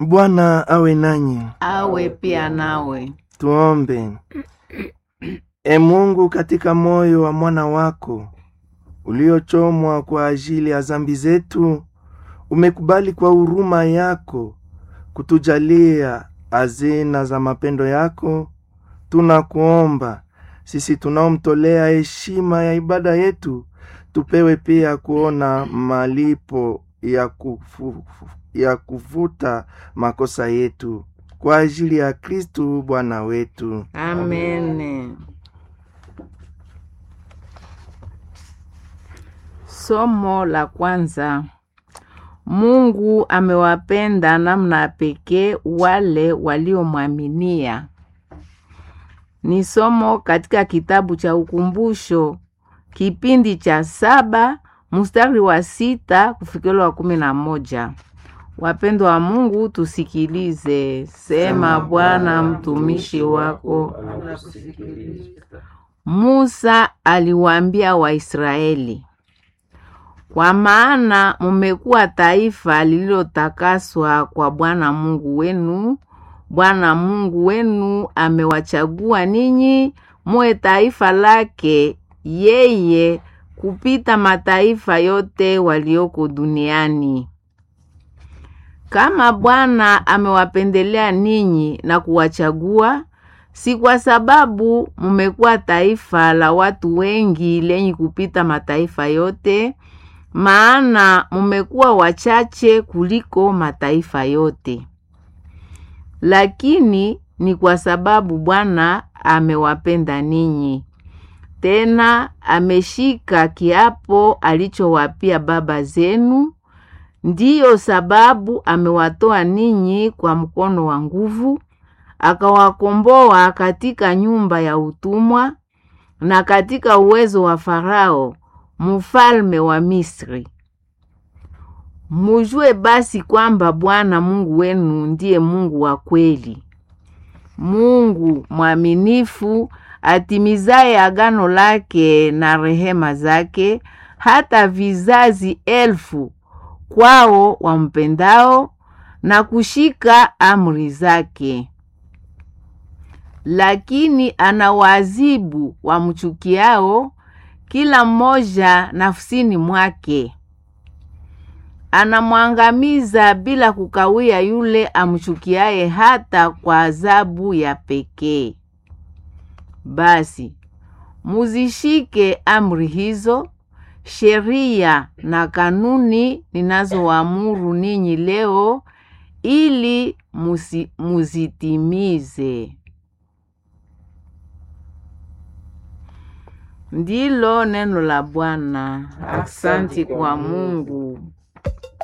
Bwana awe nanyi. awe pia nawe. Tuombe. E Mungu, katika moyo wa mwana wako uliochomwa kwa ajili ya zambi zetu, umekubali kwa huruma yako kutujalia hazina za mapendo yako. Tunakuomba sisi tunaomtolea heshima ya ibada yetu, tupewe pia kuona malipo ya, kufu, ya kufuta makosa yetu kwa ajili ya Kristu Bwana wetu. Amen. Somo la kwanza. Mungu amewapenda namna ya pekee wale waliomwaminia. Ni somo katika kitabu cha Ukumbusho, kipindi cha saba mstari wa sita kufikira wa kumi na moja. Wapendwa wa Mungu, tusikilize. Sema Bwana, mtumishi wako. Musa aliwaambia Waisraeli, kwa maana mumekuwa taifa lililotakaswa kwa Bwana Mungu wenu. Bwana Mungu wenu amewachagua ninyi muwe taifa lake yeye kupita mataifa yote walioko duniani. Kama Bwana amewapendelea ninyi na kuwachagua, si kwa sababu mumekuwa taifa la watu wengi lenye kupita mataifa yote, maana mumekuwa wachache kuliko mataifa yote, lakini ni kwa sababu Bwana amewapenda ninyi, tena ameshika kiapo alichowapia baba zenu. Ndiyo sababu amewatoa ninyi kwa mkono wa nguvu, akawakomboa katika nyumba ya utumwa na katika uwezo wa Farao mfalme wa Misri. Mujue basi kwamba Bwana Mungu wenu ndiye Mungu wa kweli, Mungu mwaminifu, atimizaye agano lake na rehema zake hata vizazi elfu kwao wampendao na kushika amri zake. Lakini anawaadhibu wamchukiao, kila mmoja nafsini mwake. Anamwangamiza bila kukawia yule amchukiaye hata kwa adhabu ya pekee. Basi muzishike amri hizo sheria na kanuni ninazoamuru ninyi leo, ili musi, muzitimize. Ndilo neno la Bwana. Aksanti kwa Mungu.